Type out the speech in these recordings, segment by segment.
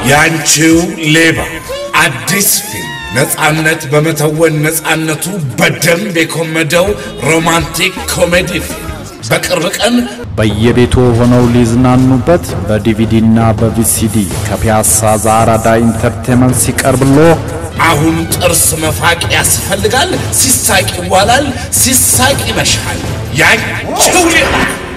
ያንቺው ሌባ አዲስ ፊልም ነፃነት በመተወን ነፃነቱ በደንብ የኮመደው ሮማንቲክ ኮሜዲ ፊልም በቅርብ ቀን በየቤቱ ሆነው ሊዝናኑበት በዲቪዲና በቪሲዲ ከፒያሳ ዛራዳ ኢንተርቴንመንት ሲቀርብሎ አሁን ጥርስ መፋቅ ያስፈልጋል። ሲሳቅ ይዋላል፣ ሲሳቅ ይመሻል። ያንቺው ሌባ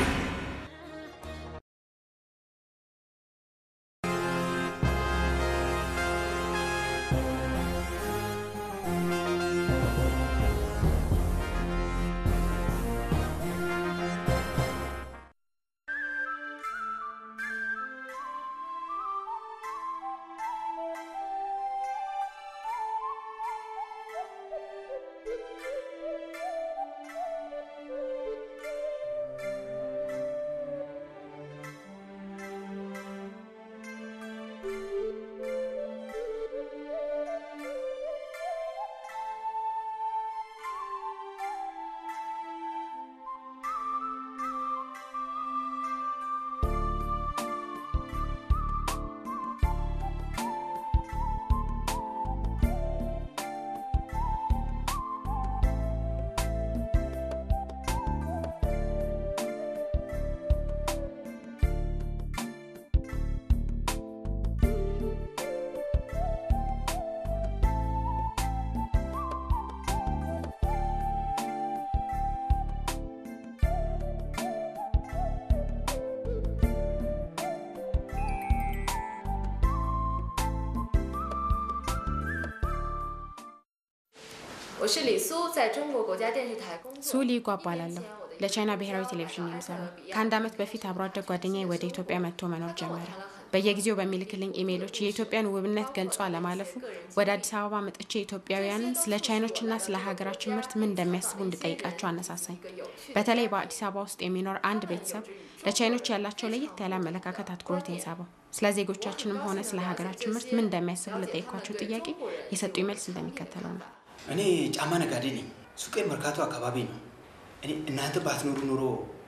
ሱሊ ጓ እባላለሁ። ለቻይና ብሔራዊ ቴሌቪዥን የምሰራው። ከአንድ ዓመት በፊት አብሮ አደግ ጓደኛዬ ወደ ኢትዮጵያ መጥቶ መኖር ጀመረ። በየጊዜው በሚልክልኝ ኢሜይሎች የኢትዮጵያን ውብነት ገልጾ አለማለፉ ወደ አዲስ አበባ መጥቼ ኢትዮጵያውያንን ስለ ቻይኖችና ስለ ሀገራችን ምርት ምን እንደሚያስቡ እንድጠይቃቸው አነሳሳኝ። በተለይ በአዲስ አበባ ውስጥ የሚኖር አንድ ቤተሰብ ለቻይኖች ያላቸው ለየት ያለ አመለካከት አትኩሮቴን ሳበው። ስለ ዜጎቻችንም ሆነ ስለ ሀገራችን ምርት ምን እንደሚያስቡ ለጠይኳቸው ጥያቄ የሰጡኝ መልስ እንደሚከተለው ነው። እኔ ጫማ ነጋዴ ነኝ። ሱቄ መርካቶ አካባቢ ነው። እኔ እናንተ ባትኖሩ ኑሮ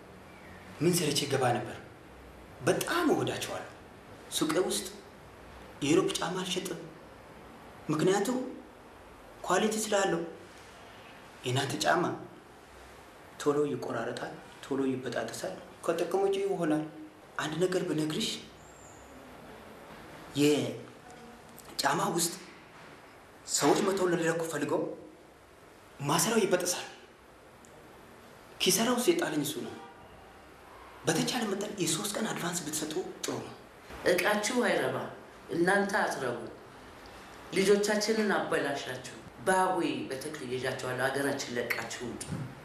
ምን ሰርቼ ገባ ነበር። በጣም እወዳቸዋለሁ። ሱቄ ውስጥ የዩሮፕ ጫማ አልሸጥም፣ ምክንያቱም ኳሊቲ ስላለው። የእናንተ ጫማ ቶሎ ይቆራረጣል፣ ቶሎ ይበጣጠሳል፣ ከጥቅም ውጭ ይሆናል። አንድ ነገር ብነግርሽ የጫማ ውስጥ ሰዎች መተው ለሊለኩ ፈልገው ማሰሪያው ይበጠሳል። ኪሳራ ውስጥ የጣለኝ እሱ ነው። በተቻለ መጠን የሶስት ቀን አድቫንስ ብትሰጡ ጥሩ ነው። እቃችሁ አይረባ፣ እናንተ አትረቡ፣ ልጆቻችንን አበላሻችሁ። ባዊ በተክል ይዣቸዋለሁ። ሀገራችን ለቃችሁ ውጡ።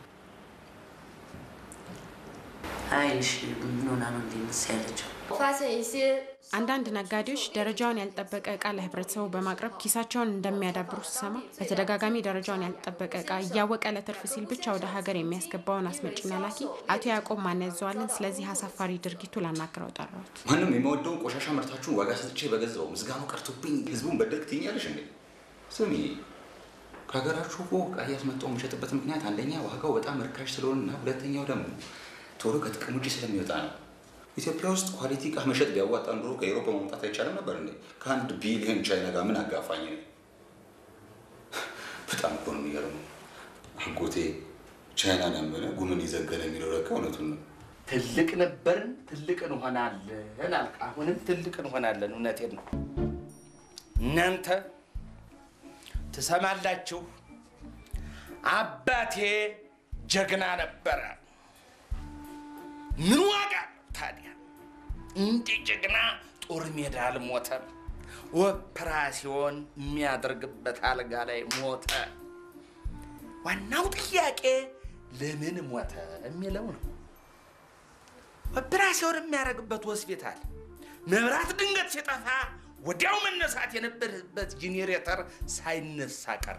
አይንሽ ምን ሆና ነው እንዲህ ምስ ያለችው? አንዳንድ ነጋዴዎች ደረጃውን ያልጠበቀ እቃ ለህብረተሰቡ በማቅረብ ኪሳቸውን እንደሚያዳብሩ ስሰማ በተደጋጋሚ ደረጃውን ያልጠበቀ እቃ እያወቀ ለትርፍ ሲል ብቻ ወደ ሀገር የሚያስገባውን አስመጪና ላኪ አቶ ያዕቆብ ማን ያዘዋልን ስለዚህ አሳፋሪ ድርጊቱ ላናግረው ጠራሁት። ማንም የማወደውን ቆሻሻ ምርታችሁን ዋጋ ሰጥቼ በገዛው ምስጋናው ቀርቶብኝ ህዝቡን በደርግ ትይኛለሽ እንዴ? ስሚ ከሀገራችሁ እኮ እቃ እያስመጣሁ የምሸጥበት ምክንያት አንደኛ ዋጋው በጣም ርካሽ ስለሆነና ሁለተኛው ደግሞ ቶሎ ከጥቅም ውጭ ስለሚወጣ ነው። ኢትዮጵያ ውስጥ ኳሊቲ እቃ መሸጥ ቢያዋጣ ኑሮ ከአውሮፓ ማምጣት አይቻልም ነበር እንዴ? ከአንድ ቢሊዮን ቻይና ጋር ምን አጋፋኝ ነው? በጣም እኮ ነው የሚገርመው። አጎቴ ቻይናን ያመነ ጉምን ይዘገነ የሚለው ለካ እውነቱን ነው። ትልቅ ነበርን፣ ትልቅ እንሆናለን አልክ። አሁንም ትልቅ እንሆናለን። እውነቴን ነው። እናንተ ትሰማላችሁ። አባቴ ጀግና ነበረ። ምን ዋጋ ታዲያ እንደ ጀግና ጦር ሜዳ አልሞተም። ኦፕራሲዮን የሚያደርግበት አልጋ ላይ ሞተ። ዋናው ጥያቄ ለምን ሞተ የሚለው ነው። ኦፕራሲዮን የሚያደርግበት ሆስፒታል መብራት ድንገት ሲጠፋ ወዲያው መነሳት የነበረበት ጄኔሬተር ሳይነሳ ቀረ።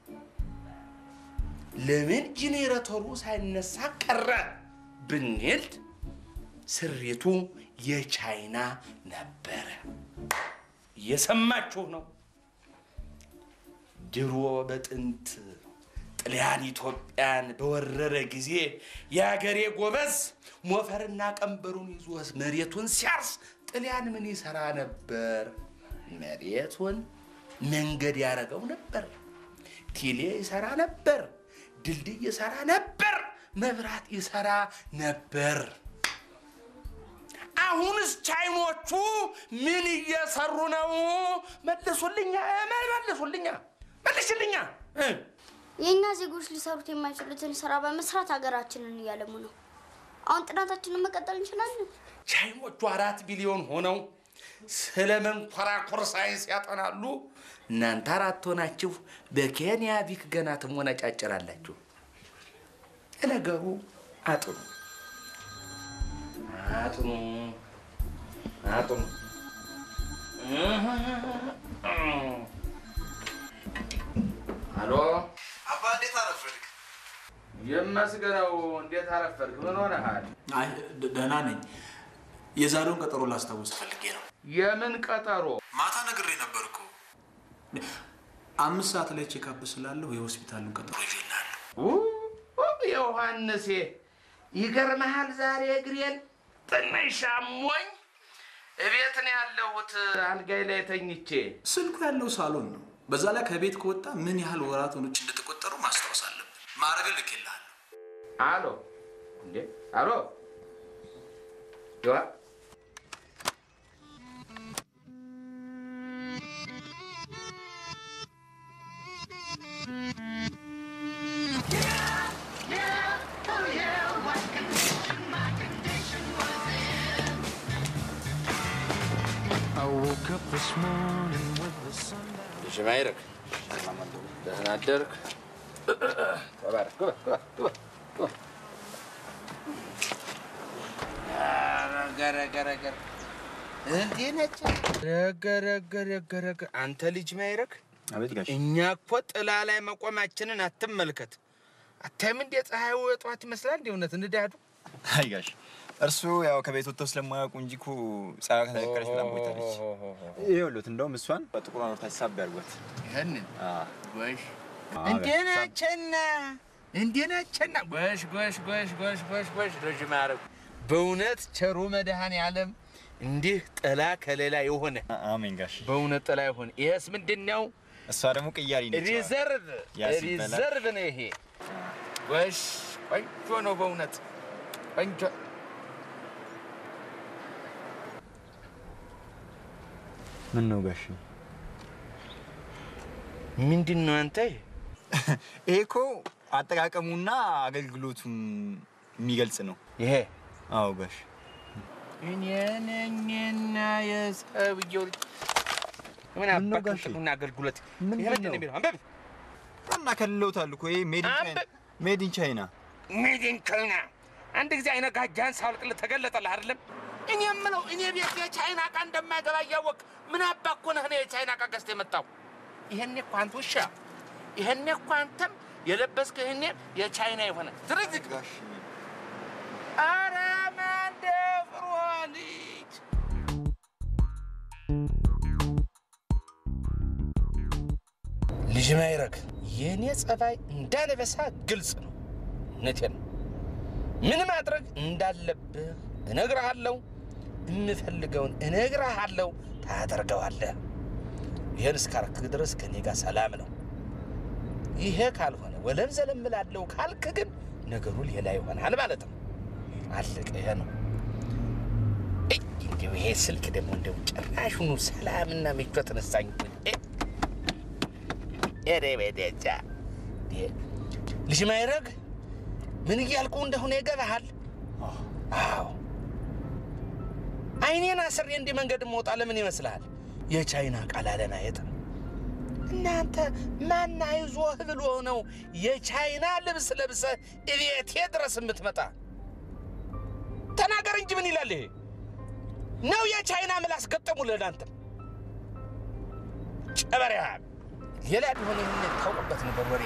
ለምን ጄኔሬተሩ ሳይነሳ ቀረ ብንል ስሪቱ የቻይና ነበረ። እየሰማችሁ ነው። ድሮ በጥንት ጥልያን ኢትዮጵያን በወረረ ጊዜ የአገሬ ጎበዝ ሞፈርና ቀንበሩን ይዞ መሬቱን ሲያርስ ጥልያን ምን ይሰራ ነበር? መሬቱን መንገድ ያደረገው ነበር። ቴሌ ይሰራ ነበር። ድልድይ ይሰራ ነበር። መብራት ይሰራ ነበር። አሁንስ ቻይኖቹ ምን እየሰሩ ነው? መልሱልኛ፣ መልሱልኛ፣ መልሽልኛ። እ የእኛ ዜጎች ሊሰሩት የማይችሉትን ስራ በመስራት ሀገራችንን እያለሙ ነው። አሁን ጥናታችንን መቀጠል እንችላለን። ቻይኖቹ አራት ቢሊዮን ሆነው ስለ መንኮራኩር ሳይንስ ያጠናሉ። እናንተ አራት ሆናችሁ በኬንያ ቢክ ገና ትሞነጫጭራላችሁ። ነገሩ አጥኑ አጥኑ አጥኑ። አሎ አባ እንዴት አረፈድክ? የመስገነው፣ እንዴት አረፈድክ? ምን ሆነሃል? አይ ደ- ደህና ነኝ። የዛሬውን ቀጠሮ ላስታውስ ፈልጌ ነው። የምን ቀጠሮ? ማታ ነግሬ ነበር እኮ አምስት ሰዓት ላይ ቼክአፕ ስላለሁ የሆስፒታሉን ቀጠሮ ይዤልሃለሁ። ው- ዮሐንሴ ይገርመሃል፣ ዛሬ እግሬን ትንሽ አሞኝ እቤት ነው ያለሁት፣ አልጋይ ላይ ተኝቼ። ስልኩ ያለው ሳሎን ነው። በዛ ላይ ከቤት ከወጣ ምን ያህል ወራቶች እንደተቆጠሩ ማስታወስ አለብን። ማድረግ ልኬልሃለሁ። አሎ እንዴ፣ አሎ ዮሐ ልጅ ማይረግ ደህና አደርክ? ተባረክ። ግባ ግባ ግባ ግባ። ኧረ ገረ ገረ እንዴ ነች? ረገ ረገ ረገ ረገ አንተ ልጅ ማይረግ አቤት ጋሽ እኛ እኮ ጥላ ላይ መቆማችንን አትመልከት። አታይም እንዴ ፀሐዩ የጠዋት ይመስላል እንዴ? እውነት እንዳዱ አይ ጋሽ እርሱ ያው ከቤት ወጥተው ስለማያውቁ እንጂ እኮ ፀሐይ ከተነቀለች በጣም ቆይታለች። ይኸውልዎት እንደውም እሷን በጥቁር አኖርታች ሳብ ያድርጓት። ይህንን ጎሽ አዎ፣ እንዴ ጋሽ። ናቸና እንዴ ናቸና ጎሽ ጎሽ ጎሽ ጎሽ ጎሽ ጎሽ ልጅ ማረግ በእውነት ቸሩ መድኃኔ ዓለም እንዲህ ጥላ ከሌላ የሆነ አ- አሜን ጋሽ። በእውነት ጥላ የሆነ ይህስ ምንድን ነው? እሷ ደግሞ ቅያሪ ነች። ሪዘርቭ ያ ሲበላ- ሪዘርቭ ነው ይሄ። ጎሽ ቆንጆ ነው በእውነት ቆንጆ። ምን ነው ጋሽ? ምንድን ነው አንተ? ይሄ እኮ አጠቃቀሙና አገልግሎቱም የሚገልጽ ነው። ይሄ አዎ ጋሽ። እኔ ነኝና የሰውየው ልጅ ምን ምን ነው አባክ ጋሼ? ጥቅምና አገልግሎት ምንድን ይሄ ምንድን ነው ነው? የሚለው? አንበብ እና ከልለውታል እኮ ይሄ ሜድ ኢን ቻይና አንተ- ሜድ ኢን ቻይና። ሜድ ኢን ቻይና። አንድ ጊዜ አይነ ጋጃን ሳውልቅልህ ተገለጠልህ አይደለም? እኔ የምለው እኔ ቤት የቻይና እቃ እንደማይገባ እያወቅ ምን አባክ እኮ ነህ እኔ የቻይና እቃ ገዝተህ የመጣው? ይሄኔ እኮ አንተ ውሻ፣ ይሄኔ እኮ አንተም የለበስከው ይሄኔ የቻይና የሆነ ትርዝቅ ጋሽ አረ ማን ደፍሮ ልጅ ልጅ ማይረግ የእኔ ጸባይ እንዳለበሳ ግልጽ ነው። እውነቴን ነው። ምን ማድረግ እንዳለብህ እነግርሃለሁ። የምፈልገውን እነግርሃለሁ፣ ታደርገዋለህ። ይህን እስካርክ ድረስ ከኔ ጋር ሰላም ነው። ይሄ ካልሆነ ወለም ዘለም እላለሁ ካልክ ግን ነገሩ ሌላ ይሆናል ማለት ነው። አለቀ። ይሄ ነው። እይ፣ እንዲያው ይሄ ስልክ ደግሞ እንደው ጭራሹኑ ሰላምና ምቾት ነሳኝ። እ፣ ኧረ በደጃ እ፣ ልጅ ማይረግ ምን እያልኩ እንደሆነ ይገባሃል? አዎ አይኔን አስሬ እንዲህ መንገድ መውጣ ለምን ይመስልሃል? የቻይና ቃል አለማየት ነው። እናንተ ማን አይዞህ ብሎ ነው የቻይና ልብስ ለብሰህ እቤቴ ድረስ የምትመጣ? ተናገር እንጂ ምን ይላል ይሄ? ነው የቻይና ምላስ ገጠሙልህ ለአንተ? ጨበሪያ ሌላ ቢሆን ይህን ታውቅበት ነበር ወሬ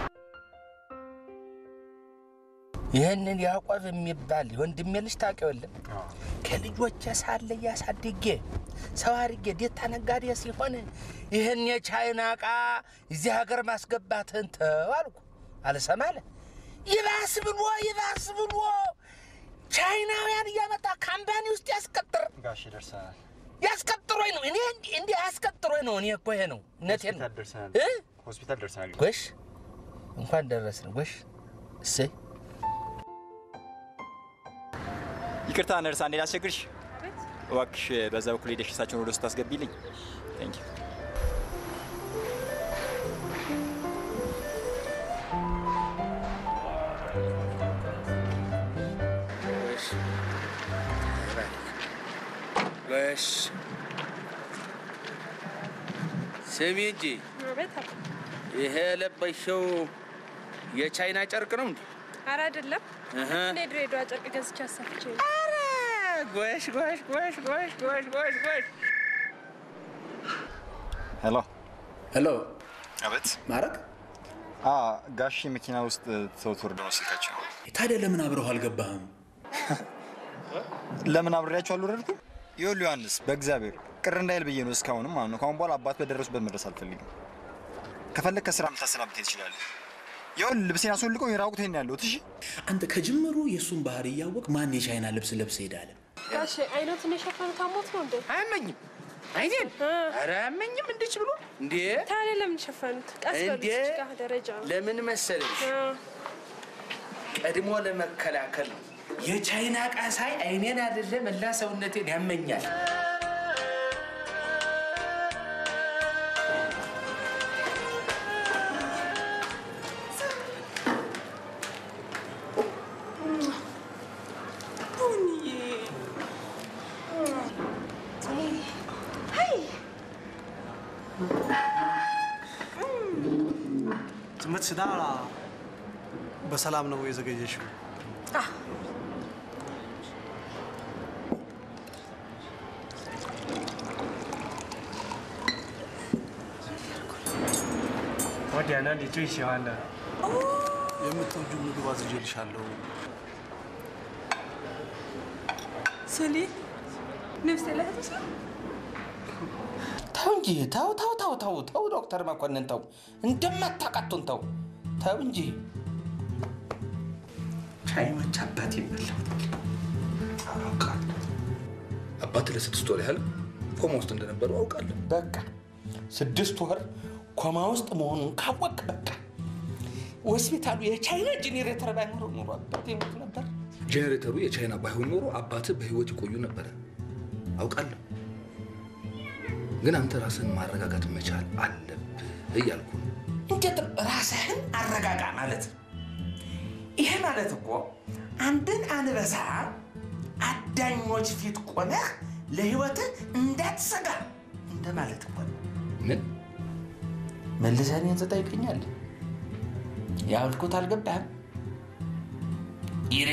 ይህንን ያዕቆብ የሚባል የወንድሜ ልጅ ታውቂው የለም? ከልጆቼ ሳለ እያሳድጌ ሰው አድርጌ ዴታ ነጋዴ ሲሆን ይህን የቻይና ዕቃ እዚህ ሀገር ማስገባትህን ተው አልኩ። አልሰማ አለ። ይባስ ብሎ ይባስ ብሎ ቻይናውያን እያመጣ ካምፓኒ ውስጥ ያስቀጥር። ጋሽ ደርሰናል። ያስቀጥሮኝ ነው እኔ እንዲህ ያስቀጥሮኝ ነው። እኔ እኮ ይሄ ነው እውነቴን ነው። እ? ሆስፒታል ደርሰናል። ጎሽ እንኳን ደረስን። ጎሽ እሰይ ይቅርታ ነርስ፣ አንዴ ላስቸግርሽ። እባክሽ በዛ በኩል ሄደሽ እሳቸውን ወደ ውስጥ ታስገቢልኝ። ቴንክ ዩ። ጎሽ ስሚ እንጂ ይሄ የለበሽው የቻይና ጨርቅ ነው እንዴ? ኧረ አይደለም። እህ። እኔ ድሬዳዋ ጨርቅ ገዝቼ አሰፍቼ ነው። ኧረ ጎሽ ጎሽ ጎሽ ጎሽ ጎሽ ጎሽ ጎሽ ሄሎ ሄሎ፣ አቤት። ማረግ አ ጋሺ መኪና ውስጥ ሰው ትወርደ ነው ስልካቸው። ታዲያ ለምን አብረው አልገባህም? ለምን አብሬያቸው አልወረድኩም? ይኸውልህ ዮሐንስ፣ በእግዚአብሔር ቅር እንዳይል ብዬ ነው እስካሁንም ማለት ነው። ከአሁን በኋላ አባት በደረሱበት መድረስ አልፈልግም። ከፈለግ ከስራ የምታሰናብተኝ ትችላለህ። ይኸውልህ ልብሴን አስወልቀው የራቁቴን ነው ያለሁት። እሺ አንተ ከጅምሩ የእሱን ባህሪ እያወቅ ማን የቻይና ልብስ ለብሰ ሄዳለ? ጋሼ አይነቱን የሸፈኑት አሞት ነው እንዴ? አያመኝም። አይኔን ኧረ አያመኝም። እንድች ብሎ እንዴ ታዲያ ለምን ሸፈኑት? ቀስ በሉ እንዴ እዚህ ጋር ደረጃ ነው። ለምን መሰለሽ ቀድሞ ለመከላከል ነው። የቻይና ዕቃ ሳይ አይኔን አይደለ መላ ሰውነቴን ያመኛል። ትምህርት ስዳራ በሰላም ነው የዘገየሽው? የምትወጂው ምግብ አዝዤልሻለሁ። ስሊ ነፍሴ ላይ ተስለ ተው እንጂ ተው ተው ተው ተው ተው ዶክተር መኮንን ተው፣ እንደማታቃቱን ተው ተው እንጂ ቻይኖች አባት ይበላው አውቃለሁ። አባት ለስድስት ወር ያህል ኮማ ውስጥ እንደነበሩ አውቃለሁ። በቃ ስድስት ወር ኮማ ውስጥ መሆኑን ካወቅ በቃ ሆስፒታሉ የቻይና ጄኔሬተር ባይኖረው ኑሮ አባት ይሞት ነበር። ጄኔሬተሩ የቻይና ባይሆን ኖሮ አባትህ በህይወት ይቆዩ ነበረ። አውቃለሁ። ግን አንተ ራስህን ማረጋጋት መቻል አለብህ እያልኩ ነው። እንዴት ራስህን አረጋጋ ማለት ነው? ይሄ ማለት እኮ አንድን አንበሳ አዳኞች ፊት ቆመህ ለህይወትህ እንዳትሰጋ እንደማለት እኮ ነው። ምን መልሰህ እኔን ትጠይቀኛለህ? ያልኩት አልገባህም? ይሬ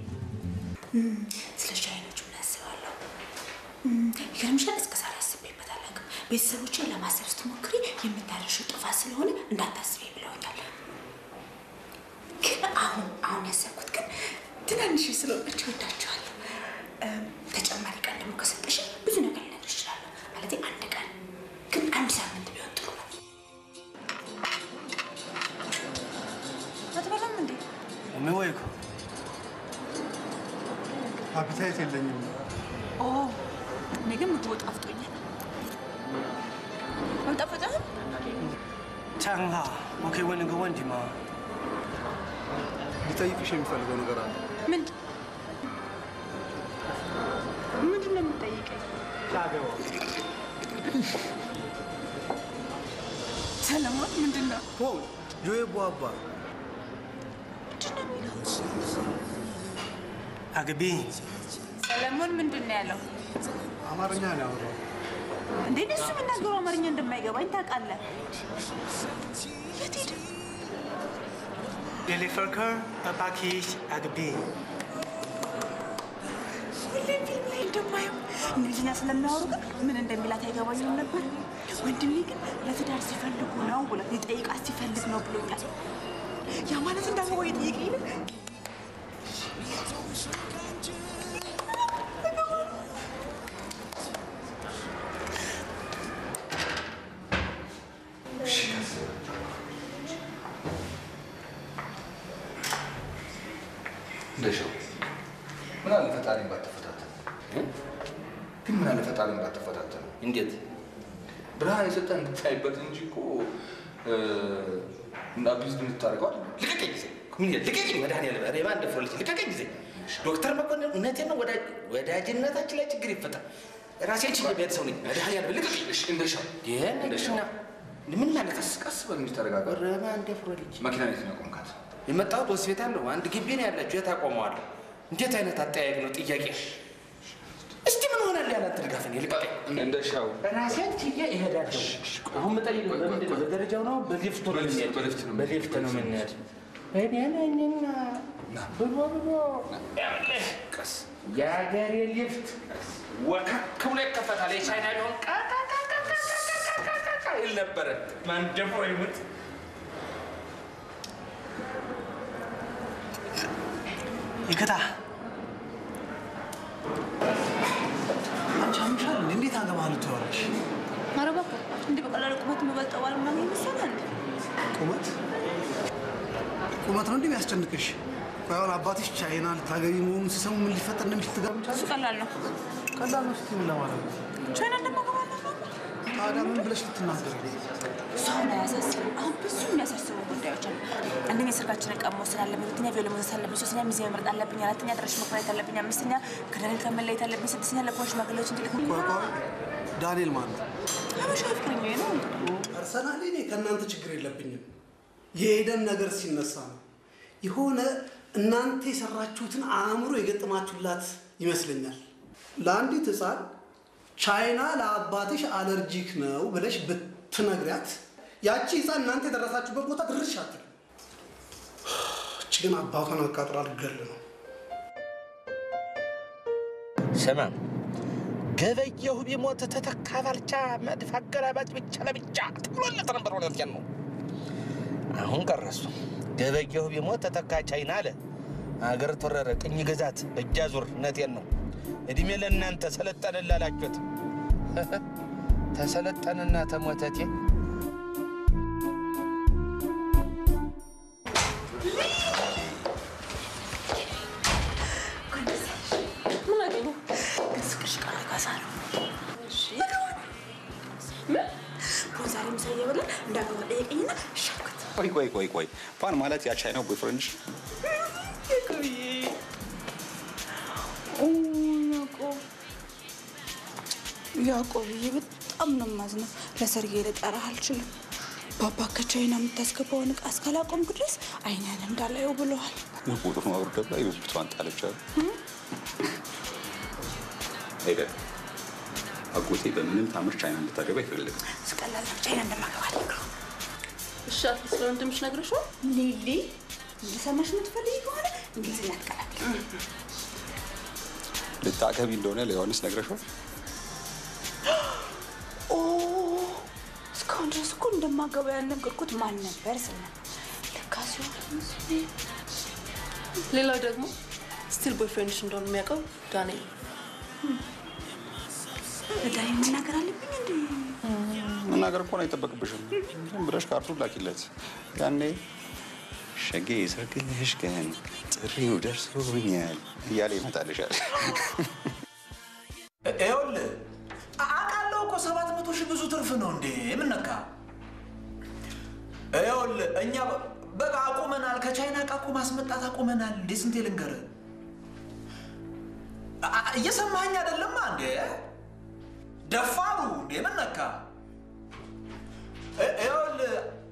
ስለ ቻይኖቹ ምን አስባለሁ? ይገርምሻል፣ እስከ ዛሬ አስቤበት አላውቅም። ቤተሰቦችን ለማሰብ ስትሞክሪ የምታደርሺው ጥፋት ስለሆነ እንዳታስቢ ብለውኛል። ግን አሁን አሁን ያሰብኩት ግን ትናንሽ ስለሆናቸው ወዳቸዋለሁ። ተጨማሪ ቀን ደግሞ ከሰጠሽ ብዙ ነገር ልነግርሽ እችላለሁ። ማለቴ አንድ ቀን ግን አንድ ሳምንት ቢሆን ጥሩ ነው። አትበላም እንዴ? የሚወይኩ አፒታይት የለኝም። ኦ እኔ ግን ምግቡ ጣፍጦኛል። አልጣፈጠህም? ቻንሃ我可以问你个问题吗？ሊጠይቅሽ የሚፈልገው ነገር አለ። ምን ምንድን ነው የምጠይቀኝ? ሰለሞን ምንድን ነው? ኦ ጆዬ ቧባ አግቢ ሰለሞን ምንድን ነው ያለው? አማርኛ ነው ያወራው። እንዴ እሱ የሚናገረው አማርኛ እንደማይገባኝ ታውቃለህ። የት ሄደ? ዴሊፈርከር እባክሽ አግቢ። ሁሌም ፊልም ላይ እንደማየው እንግሊዝኛ ስለሚያወሩ ግን ምን እንደሚላት አይገባኝም ነበር። ወንድሜ ግን ለትዳር ሲፈልጉ ነው ብሎ ሊጠይቃት ሲፈልግ ነው ብሎኛል። ያ ማለት እንዳገባ የጠየቀኝ ነው። እንደሻው ምን አለ ፈጣሪ ባትፈታት ግን ምን አለ ፈጣሪ እንዳትፈታተኑ። እንዴት ብርሃን የሰጠን እንድታይበት እንጂ እኮ አቢዝ እንድታደርገው አይደለም። ልቀቀኝ ጊዜ ምን ይላል? ልቀቀኝ መድኃኒዓለም ኧረ የማን ደፍሮ ልጅ ልቀቀኝ ጊዜ ዶክተር መኮንን እውነቴን ነው ወዳጅ ወዳጅነታችን ላይ ችግር ይፈጠር ራሴን ችዬ ብሄድ ሰው ነኝ መድኃኒዓለም ልቀቀኝ እንደሻው ይህን እንደሻው ምን ማለት ቀስ ቀስ በል እንጂ ተረጋጋ። ኧረ ማን ደፍሮ ልጅ መኪና ቤት ነው ያቆምካት? የመጣሁት ሆስፒታል ነው አንድ ግቢ ነው ያላችሁ የት አቆመዋለሁ እንዴት አይነት አጠያየቅ ነው ጥያቄ እስቲ ምን ሆናል ያላት ድጋፍ ነው ልቀቀኝ እንደሻው ራሴን ችዬ እሄዳለሁ አሁን የምጠይቅ በምንድን ነው በደረጃው ነው በሊፍቱ ነው የምንሄድ በሊፍት ነው የምንሄድ እኔ ነኝና ብሎ ብሎ ያለህ ቀስ የሀገሬ ሊፍት ወከክ ብሎ ይከፈታል የቻይና ቢሆን ቃቃቃቃቃቃቃ ይል ነበረ ማን ደፍሮ ይሙት ይቅጣ አንቺ አምሻል እንዴ? እንዴት አገባለሁ ትለዋለሽ? ኧረ እባክህ እንዲህ በቀላሉ ቁመት የምበልጠው ባል ምናምን ይመስላል እንዴ? ቁመት ቁመት ነው እንዴ የሚያስጨንቅሽ? ቆይ አሁን አባትሽ ቻይና ልታገቢ መሆኑን ሲሰሙ ምን ሊፈጠር እንደሚችል ትገምቻለሽ? እሱ ቀላል ነው። ቀላል ነው ስትይ ምን ለማለት ነው? ቻይና እንደማገባ ታዲያ ምን ብለሽ ልትናገሪ? እሱ አሁን አያሳስብም። አሁን ብዙ የሚያሳስቡ ጉዳዮች አሉ። አንደኛ ሰርጋችንን ቀሞ ስላለብኝ፣ ሁለተኛ ቪዮሎ መውሰድ አለብኝ፣ ሶስተኛ ሚዜ መምረጥ አለብኝ፣ አራተኛ አዳራሽ መከራየት አለብኝ፣ አምስተኛ ከዳንኤል ጋር መለየት አለብኝ፣ ስድስተኛ ለፖሊስ ሽማግሌዎች እንዲልክ ቆይ ቆይ ዳንኤል ማለት ነው? ሀበሻ ፍቅረኛዬ ነው። ፐርሰናሊ እኔ ከእናንተ ችግር የለብኝም። የኤደን ነገር ሲነሳ ነው የሆነ እናንተ የሰራችሁትን አእምሮ የገጠማችሁላት ይመስለኛል። ለአንዲት ሕፃን ቻይና ለአባትሽ አለርጂክ ነው ብለሽ ብትነግሪያት ያቺ ሕፃን እናንተ የደረሳችሁበት ቦታ ድርሽ አትልም። እች ግን አባቷን አቃጥራ ልገል ነው። ስማ ገበየሁ ቢሞት ተተካ ባልቻ መድፍ አገላባጭ ብቻ ለብቻ ተብሎለት ነበር። እውነቴን ነው። አሁን ቀረሱ። ገበየሁ ቢሞት ተተካ ቻይና አለ። አገር ተወረረ፣ ቅኝ ግዛት እጅ አዙር። እውነቴን ነው። እድሜ ለእናንተ ሰለጠንን ላላችሁት ተሰለጠንና ተሞተቴ ምን አገኘ? ግን ስቅሽ ቃል ካሳ ነው። ምን ቦን ዛሬ ምሳ እየበላን እንዳገባ ጠየቀኝና ሻኩት ቆይ ቆይ ቆይ ቆይ ፋን ማለት ያ ቻይናው ቦይፍሬንድሽ ያዕቆብ ያዕቆብዬ በጣም ነው የማዝነው። ለሰርጌ ልጠራህ አልችልም። ባባ ከቻይና የምታስገባውን ዕቃ እስካላቆምክ ድረስ አይንህን እንዳላየው ብለዋል። ቁጥሩ ማውረድ ላይ ብብቷን ጣለች አሉ። ሄደ አጎቴ በምንም ታምር ቻይና እንድታገባ አይፈልግም። ስቀላል ነው ቻይና እንደማገባ አልነግረውም። እሺ አትሊስት ስለ ወንድምሽ ነግረሽው ሊሊ እንዲሰማሽ የምትፈልጊ ከሆነ እንግሊዝኛ ትቀላቅል። ልታገቢ እንደሆነ ለዮሐንስ ነግረሽው ኦ እስካሁን ድረስ እኮ እንደማገባ ያልነገርኩት ማን ነበር ስል ነበር። ለካ ሲሆን ሌላው ደግሞ ስቲል ቦይፍሬንድሽ እንደሆነ የሚያውቀው ዳንኤል ዳይ መናገር አለብኝ እንዴ? መናገር እኮ ነው አይጠበቅብሽም። ዝም ብለሽ ካርቱን ላኪለት። ያኔ ሸጌ ሰርግልሽ ቀን ጥሪው ደርሶኛል እያለ ይመጣልሻል። ይኸውልህ አውቃለሁ እኮ ሰባት መቶ ሺህ ብዙ ትርፍ ነው እንዴ? ምን ነካ? ይኸውልህ እኛ በቃ አቁመናል። ከቻይና ዕቃ እኮ ማስመጣት አቁመናል። እንዴ ስንቴ ልንገርህ? አ- አ- እየሰማኸኝ አይደለማ እንዴ? ደፋሩ እንዴ ምን ነካ? እ- ይኸውልህ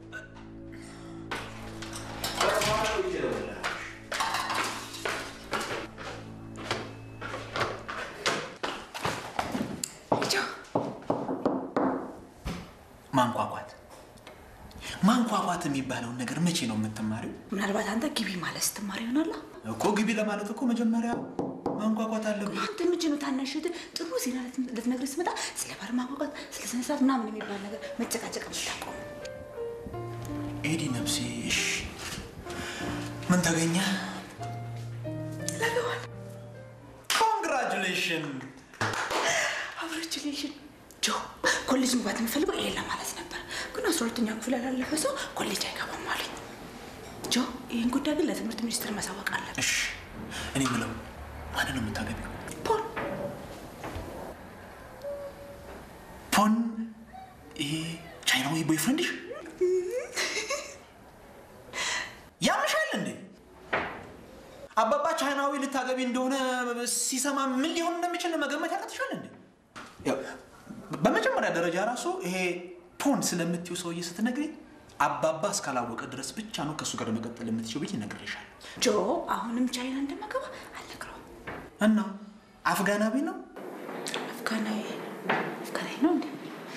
ማንኳኳት ማንኳኳት የሚባለውን ነገር መቼ ነው የምትማሪው? ምናልባት አንተ ግቢ ማለት ስትማር ይሆናላ። እኮ ግቢ ለማለት እኮ መጀመሪያ ማንኳኳት አለብህ። አንተ መቼ ነው ታናሽ እህትህ ጥሩ ዜና ልት- ልትነግርህ ስትመጣ ስለ ባል ማንኳኳት፣ ስለ ስነ ስርዓት ምናምን የሚባል ነገር መጨቃጨቅ የምታቆም? ኤዲ ነፍሴ፣ እሺ ምን ተገኘ? ለገዋል ኮንግራጁሌሽን። አብረችሌሽን ጆ ኮሌጅ መግባት የምፈልገው ይሄን ለማለት ነበር፣ ግን አስራ ሁለተኛ ክፍል ያላለፈ ሰው ኮሌጅ አይገባም አለኝ። ጆ ይህን ጉዳይ ግን ለትምህርት ሚኒስቴር ማሳወቅ አለብን። እሺ እኔ ምለው ማንን ነው የምታገቢው? ፖል ቦይፍሬንድሽ ያምሻል እንዴ? አባባ ቻይናዊ ልታገቢ እንደሆነ ሲሰማ ምን ሊሆን እንደሚችል መገመት ያቀትሻል እንዴ? ያው በመጀመሪያ ደረጃ ራሱ ይሄ ፖን ስለምትይው ሰውዬ ስትነግሪ አባባ እስካላወቀ ድረስ ብቻ ነው ከእሱ ጋር መቀጠል የምትችው ብዬ ነግሬሻል። ጆ አሁንም ቻይና እንደማገባ አልነግረውም። እና አፍጋናዊ ነው አፍጋናዊ አፍጋናዊ ነው እንዴ?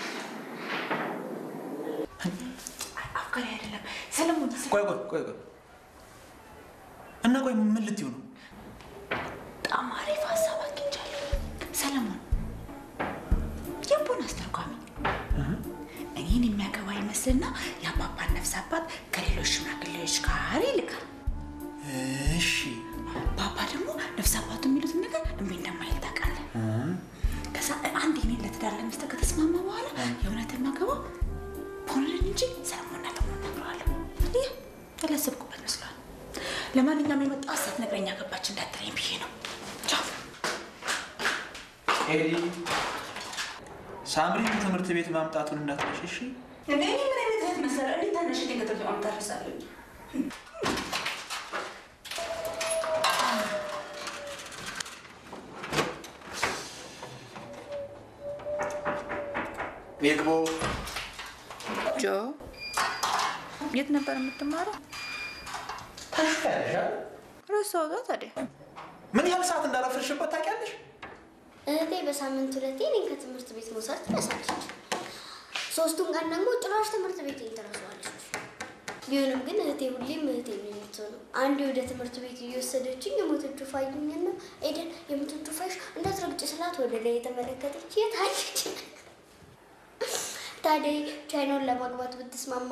አይ፣ አፍጋናዊ አይደለም። ሰለሞን ቆይ ቆይ ቆይ ቆይ እና ቆይ ምን ልትይው ነው? በጣም አሪፍ ሀሳብ አግኝቻለሁ። ሰለሞን የቦን አስተርጓሚ እኔን የሚያገባ ይመስልና የአባባን ነፍስ አባት ከሌሎች ሽማግሌዎች ጋር ይልካል። እሺ ባባ ደግሞ ነፍስ አባቱ የሚሉትን ነገር እምቢ እንደማይል ታውቃለህ። ከዛ አንድ እኔን ለትዳር ለመስጠት ከተስማማ በኋላ የእውነት የማገባው ፖንን እንጂ ሰለሞንና ለሞን ነግረዋለሁ። ይህ ያላሰብኩበት መስሏል። ለማንኛውም የመጣው ሀሳብ ነግረኛ ገባች እንዳትለኝ ብዬ ነው። ቻው። ኤሊ ሳምሪ ትምህርት ቤት ማምጣቱን እንዳትረሽ እሺ? እኔ ምን አይነት እህት መሰለህ? እንዴት ታናሽ እኔን ከትምህርት ቤት ማምጣት እረሳለሁ? ይግቡ። ጆ የት ነበር የምትማረው? ረሳሁት ታዲያ። ምን ያህል ሰዓት እንዳረፍርሽበት ታውቂያለሽ? እህቴ በሳምንት ሁለቴ እኔን ከትምህርት ቤት መውሰድ ትረሳለች። ሶስቱን ቀን ደግሞ ጭራሽ ትምህርት ቤት ትረሳዋለች። ቢሆንም ግን እህቴ ሁሌም እህቴ ነው የምትሆነው። አንዴ ወደ ትምህርት ቤት እየወሰደችኝ የሞተችው ፋይኝና ኤደን የሞተችው ፋይሽ እንዳትረግጭ ስላት ወደ ላይ የተመለከተች የት አለች? ታዲያ ቻይናውን ለማግባት ብትስማማ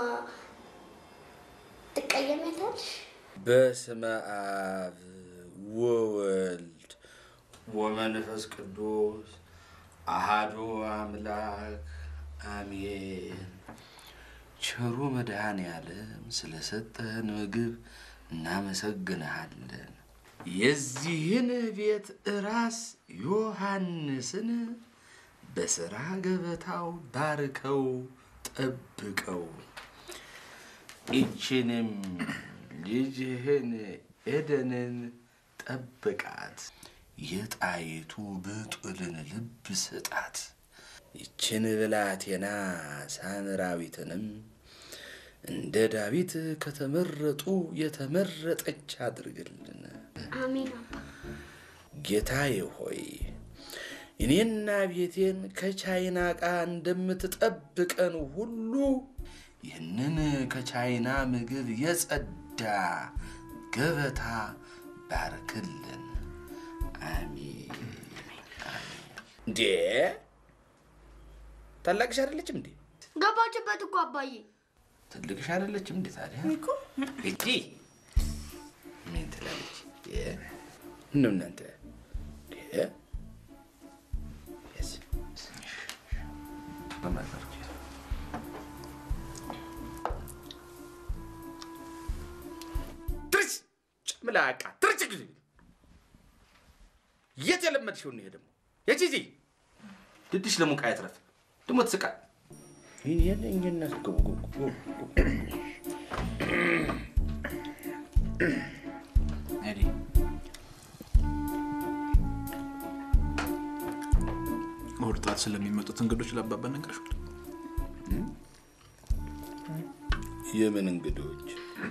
ትቀየሚያታለሽ? በስመ አብ ወወልድ ወመንፈስ ቅዱስ አሃዱ አምላክ አሜን። ቸሩ መድኃኔ ዓለም ስለሰጠህን ምግብ እናመሰግንሃለን። የዚህን ቤት ራስ ዮሐንስን በሥራ ገበታው ባርከው ጠብቀው። ይችንም ልጅህን ኤደንን ጠብቃት። የጣይቱ ብጡልን ልብ ስጣት። ይችን ብላቴና ሳምራዊትንም እንደ ዳዊት ከተመረጡ የተመረጠች አድርግልን። አሜን አባ። ጌታዬ ሆይ እኔና ቤቴን ከቻይና ዕቃ እንደምትጠብቀን ሁሉ ይህንን ከቻይና ምግብ የጸዳ ገበታ ባርክልን። አሜን። እንዴ ታላቅሽ አይደለችም እንዴ? ገባችበት እኮ አባዬ። ትልቅሽ አይደለችም እንዴ? ታዲያ እጂ ምን ትላለች? ነው እናንተ እ? Yes. በማዘር ትርች ጨምላቃ ትርች ጊዜ የት የለመድሽው ነው? ይሄ ደግሞ የቺጂ ድድሽ ለሙቃ ያትረፍ ደግሞ ትስቃ ይህን እንጀነት ኤዲ እሑድ ጠዋት ስለሚመጡት እንግዶች ለአባባ ነገርሽው? የምን እንግዶች?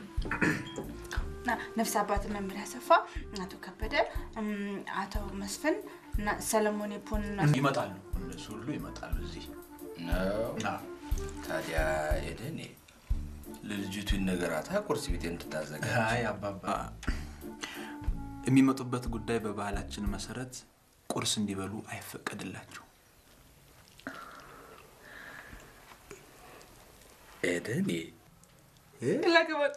እና ነፍስ አባት መምህር ያሰፋ፣ አቶ ከበደ፣ እም፣ አቶ መስፍን እና ሰለሞን የፖን እና ይመጣሉ። እነሱ ሁሉ ይመጣሉ እዚህ ነው። ታዲያ ኤደን ለልጅቱ ይነገራታ ቁርስ ቤት እንድታዘጋጅ። አይ አባባ የሚመጡበት ጉዳይ በባህላችን መሰረት ቁርስ እንዲበሉ አይፈቀድላቸው። ኤደን ላገባል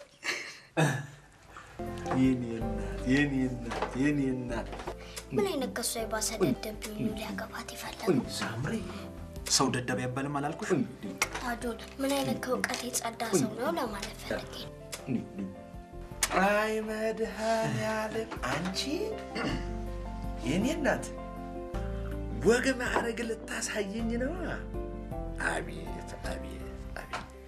የኔ እናት የኔ እናት የኔ እናት ምን አይነት ከሷ የባሰ ደደብ ቢሆን ነው ሊያገባት የፈለገው? ሳምሪ ሰው ደደብ አይባልም አላልኩሽ? ታጆን ምን አይነት ከእውቀት የጸዳ ሰው ነው ለማለት ፈልጌ ነው። አይ መድኃኔዓለም አንቺ የኔ እናት ወግ ማዕረግ ልታሳየኝ ነው። አቤት አቤት አቤት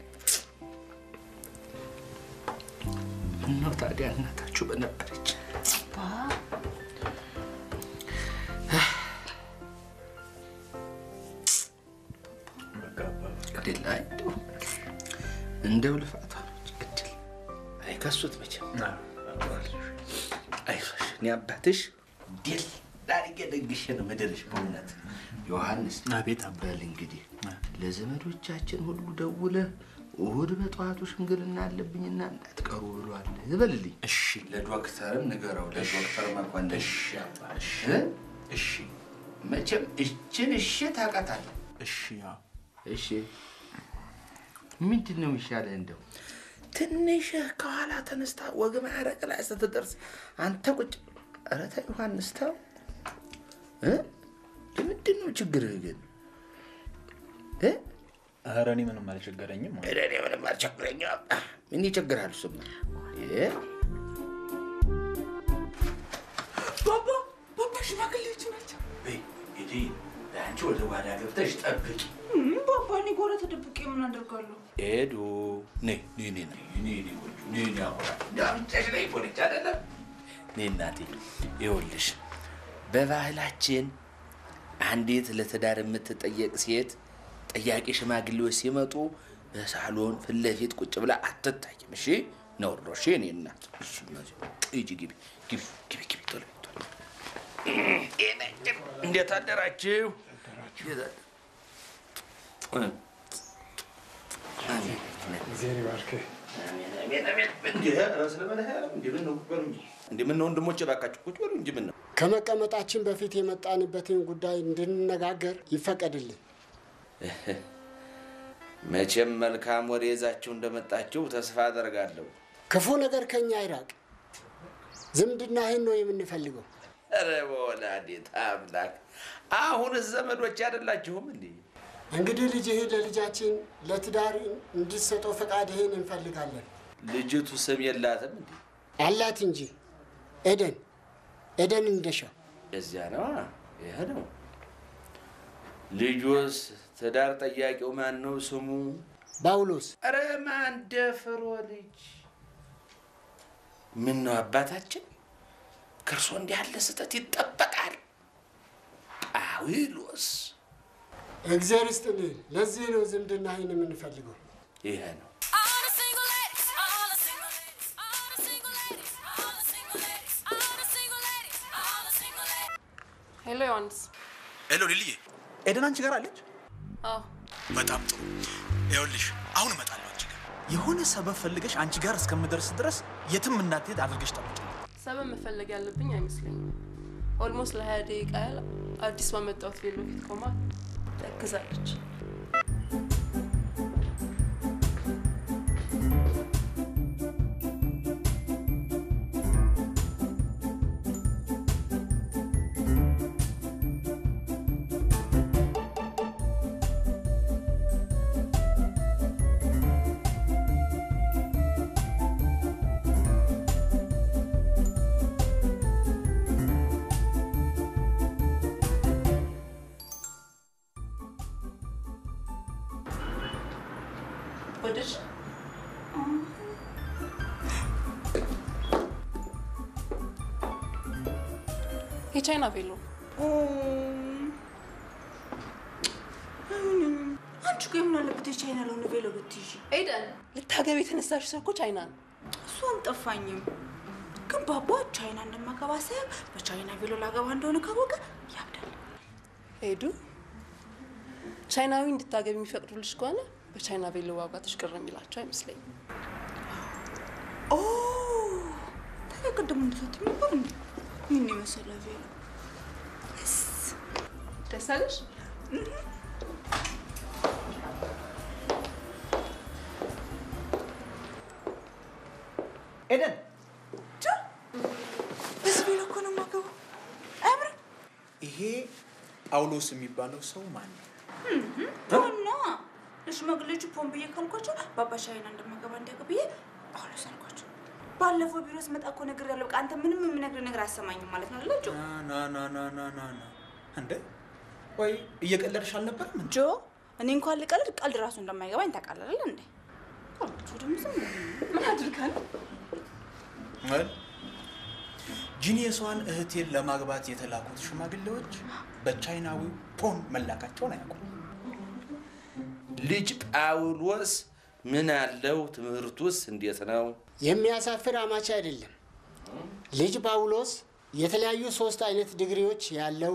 ምነው ታዲያ እናታችሁ በነበረች ግድል አይ እንደው እንደው ልፋቷ ነች ግድል አይከሱት መቼም አይዞሽ እኔ አባትሽ ድል ዳርጌ ደግሼ ነው ምድርሽ በእውነት ዮሐንስ አቤት በል እንግዲህ ለዘመዶቻችን ሁሉ ደውለህ እሑድ በጠዋቱ ሽምግልና አለብኝና እንዳትቀሩ ብሏል ዝበልልኝ እሺ ለዶክተርም ንገረው ለዶክተር መኮንን እሺ አባ እሺ እ? እሺ መቼም እችን እሺ ታውቃታለህ እሺ ያው እሺ ምንድን ነው የሚሻለህ እንደው ትንሽ ከኋላ ተነስታ ወግ ማዕረግ ላይ ስትደርስ አንተ ቁጭ ኧረ ተው ዮሐንስ ተው እ? ምንድን ነው ችግርህ ግን እ? ኧረ እኔ ምንም አልቸገረኝም ኧረ እኔ ምንም አልቸግረኝም ምን ይቸግራል እሱማ እ? ባባ ባባ ሽማግሌዎች ናቸው። በይ እንግዲህ አንቺ ወደ ጓዳ ገብተሽ ጠብቂ እም፣ ባባ እኔ ጓዳ ተደብቄ ምን አደርጋለሁ? ሄዱ ነይ ነይ ነይ ነይ ነይ ነይ ቆንጆ ነይ ነይ አሁን ዳምጠሽ ላይ ሆነች አይደለም ነይ እናቴ ይኸውልሽ በባህላችን አንዲት ለትዳር የምትጠየቅ ሴት ጠያቂ ሽማግሌዎች ሲመጡ በሳሎን ፊት ለፊት ቁጭ ብላ አትታይም። እሺ ነውር ነው። እሺ እኔ እናት እሺ እነዚህ ሂጂ ግቢ ግቢ ግቢ ግቢ ቶሎ ቶሎ እንዴት አደራችሁ? እንዴት አደ- አሜን እግዚአብሔር ይባርክህ። እንዲህ ምን ነው ወንድሞቼ፣ እባካችሁ ቁጭ በሉ እንጂ ምን ነው ከመቀመጣችን በፊት የመጣንበትን ጉዳይ እንድንነጋገር ይፈቀድልን። መቼም መልካም ወሬ ይዛችሁ እንደመጣችሁ ተስፋ አደርጋለሁ። ክፉ ነገር ከኛ አይራቅ። ዝምድናህን ነው የምንፈልገው። ኧረ በወላዲተ አምላክ አሁንስ ዘመዶች አይደላችሁም እንዴ? እንግዲህ ልጅህን ለልጃችን ለትዳር እንድትሰጠው ፈቃድህን እንፈልጋለን። ልጅቱ ስም የላትም እንዴ? አላት እንጂ ኤደን ኤደን እንደሻው እዚያ ነው ይህ ነው። ልጁስ ትዳር ጠያቂው ማን ነው ስሙ? ጳውሎስ ኧረ ማን ደፍሮ ልጅ ምን ነው አባታችን ከእርሶ እንዲህ ያለ ስህተት ይጠበቃል። ጳውሎስ እግዚአብሔር ይስጥልህ። ለዚህ ነው ዝምድናህን የምንፈልገው። ይሄ ነው። ሄሎ ዮሐንስ። ሄሎ ሊልዬ፣ ኤደን አንቺ ጋር አለች? አዎ በጣም ጥሩ። ይኸውልሽ አሁን እመጣለሁ አንቺ ጋር። የሆነ ሰበብ ፈልገሽ አንቺ ጋር እስከምደርስ ድረስ የትም እንዳትሄድ አድርገሽ ጠብቂ። ሰበብ መፈለግ ያለብኝ አይመስለኝም። ኦልሞስት ለሀያ ደቂቃ ያህል አዲስ ባመጣሁት ቬሎ ፊት ቆማ ተክዛለች። ወደድሽ? የቻይና ቬሎ አንቺ ቆይ ምን አለበት የቻይና ለሆነ ቬሎ ብትይዢ? ኤደን ልታገቢ የተነሳሽ ሰው እኮ ቻይና ነው። እሱ አልጠፋኝም፣ ግን ባባ ቻይና እንደማገባ ሳያውቅ በቻይና ቬሎ ላገባ እንደሆነ ካወቀ ያብዳል። ሄዱ ቻይናዊ እንድታገቢ የሚፈቅዱልሽ ከሆነ በቻይና ቬሎ ዋጋትሽ ቅር የሚላቸው አይመስለኝም። ኦ ታዲያ ቅድም እንደሰት ነበር እንዴ? ምን የመሰለ ቬሎ ደስ አለሽ? ኤደን በዚህ ቬሎ እኮ ነው የማገባው። አያምርም? ይሄ ጳውሎስ የሚባለው ሰው ማን ነው? እና ለሽማግሌዎቹ ፖን ብዬ ካልኳቸው ባባ ቻይና እንደማገባ እንዲያውቅ ብዬ ጳውሎስ አልኳቸው። ባለፈው ቢሮ ስመጣ እኮ ነገር ያለው በቃ አንተ ምንም የምነግርህ ነገር አሰማኝም ማለት ነው አይደል ጆ? ና ና ና ና ና ና እንደ ወይ እየቀለድሽ አልነበረም እንዴ? ጆ እኔ እንኳን ልቀልድ ቀልድ ራሱ እንደማይገባኝ ታውቃለህ አይደል እንዴ? ጆ ደግሞ ዝም ብሎ ነው። ምን አድርጋ ነው? ወል ጂኒየሷን እህቴን ለማግባት የተላኩት ሽማግሌዎች በቻይናዊው ፖን መላካቸውን አያውቁም። ልጅ ጳውሎስ ምን አለው? ትምህርቱስ እንዴት ነው? የሚያሳፍር አማች አይደለም። ልጅ ጳውሎስ የተለያዩ ሶስት አይነት ዲግሪዎች ያለው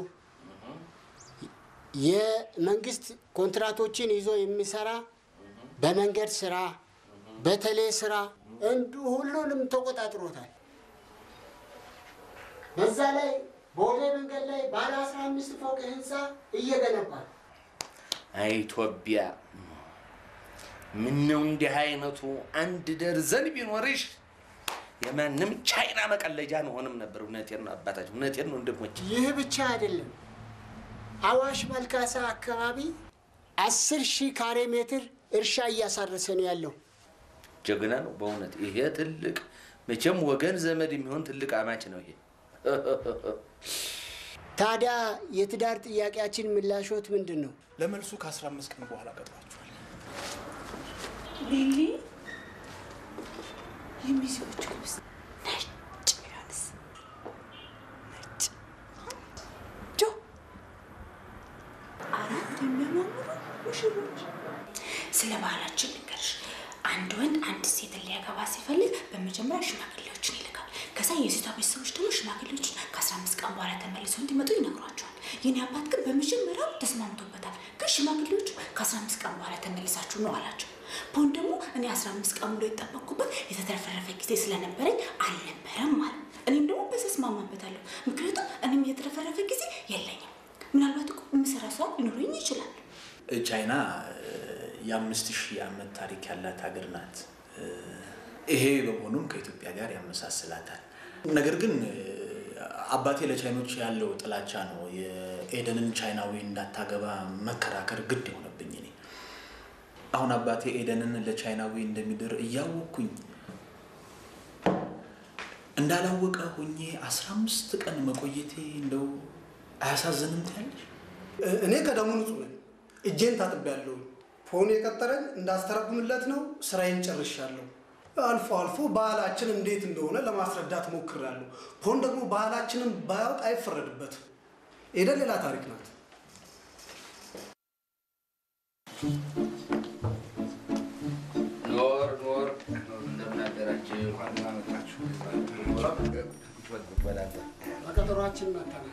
የመንግስት ኮንትራቶችን ይዞ የሚሰራ በመንገድ ስራ፣ በቴሌ ስራ እንዲሁ ሁሉንም ተቆጣጥሮታል። በዛ ላይ ቦሌ መንገድ ላይ ባለ አስራ አምስት ፎቅ ህንፃ እየገነባ ነው። አይ ኢትዮጵያ፣ ምነው እንዲህ አይነቱ አንድ ደርዘን ቢኖርሽ የማንም ቻይና መቀለጃ አንሆንም ነበር። እውነቴን ነው አባታችን፣ እውነቴን ነው ወንድሞች። ይህ ብቻ አይደለም። አዋሽ መልካሳ አካባቢ አስር ሺህ ካሬ ሜትር እርሻ እያሳረሰ ነው ያለው። ጀግና ነው በእውነት ይሄ ትልቅ መቼም ወገን ዘመድ የሚሆን ትልቅ አማች ነው ይሄ። ታዲያ የትዳር ጥያቄያችን ምላሾት ምንድን ነው? ለመልሱ ከ15 ቀን በኋላ ቀጥሯቸዋል። ሊሊ የሚዜዎቹ ልብስ ነጭ ቢሆንስ? ነጭ ጆ አራት የሚያማምሩ ሙሽሮች። ስለ ባህላችን ልንገርሽ። አንድ ወንድ አንድ ሴትን ሊያገባ ሲፈልግ በመጀመሪያ ሽማግሌዎችን ይልካል። ከዛ የሴቷ ቤተሰቦች ደግሞ ሽማግሌዎችን ከ15 ቀን በኋላ ተመልሰው እንዲመጡ ይነግሯቸዋል። የኔ አባት ግን በመጀመሪያው ተስማምቶበታል። ግን ሽማግሌዎቹ ከ15 ቀን በኋላ ተመልሳችሁ ነው አላቸው። ፖን ደግሞ እኔ 15 ቀን ብሎ የጠበቅኩበት የተትረፈረፈ ጊዜ ስለነበረኝ አልነበረም ማለት እኔም ደግሞ በተስማማበታለሁ። ምክንያቱም እኔም የተትረፈረፈ ጊዜ የለኝም። ምናልባት እኮ የምሰራ ሰው ሊኖረኝ ይችላል። ቻይና የአምስት ሺህ ዓመት ታሪክ ያላት ሀገር ናት። ይሄ በመሆኑም ከኢትዮጵያ ጋር ያመሳስላታል። ነገር ግን አባቴ ለቻይኖች ያለው ጥላቻ ነው የኤደንን ቻይናዊ እንዳታገባ መከራከር ግድ የሆነብኝ እኔ። አሁን አባቴ ኤደንን ለቻይናዊ እንደሚድር እያወቅኩኝ እንዳላወቀ ሆኜ አስራ አምስት ቀን መቆየቴ እንደው አያሳዝንም ትያለሽ? እኔ ከደሙ ንጹህ ነኝ። እጄን ታጥቤያለሁ። ፎን የቀጠረኝ እንዳስተረጉምለት ነው። ስራዬን ጨርሻለሁ። አልፎ አልፎ ባህላችን እንዴት እንደሆነ ለማስረዳት ሞክሬያለሁ። ፖን ደግሞ ባህላችንን ባያውቅ አይፈረድበትም። ኤደን ሌላ ታሪክ ናት። ኖር ኖር እንደምን አደራችሁ? እንደምን አመጣችሁ? በቀጠሯችን መተናል።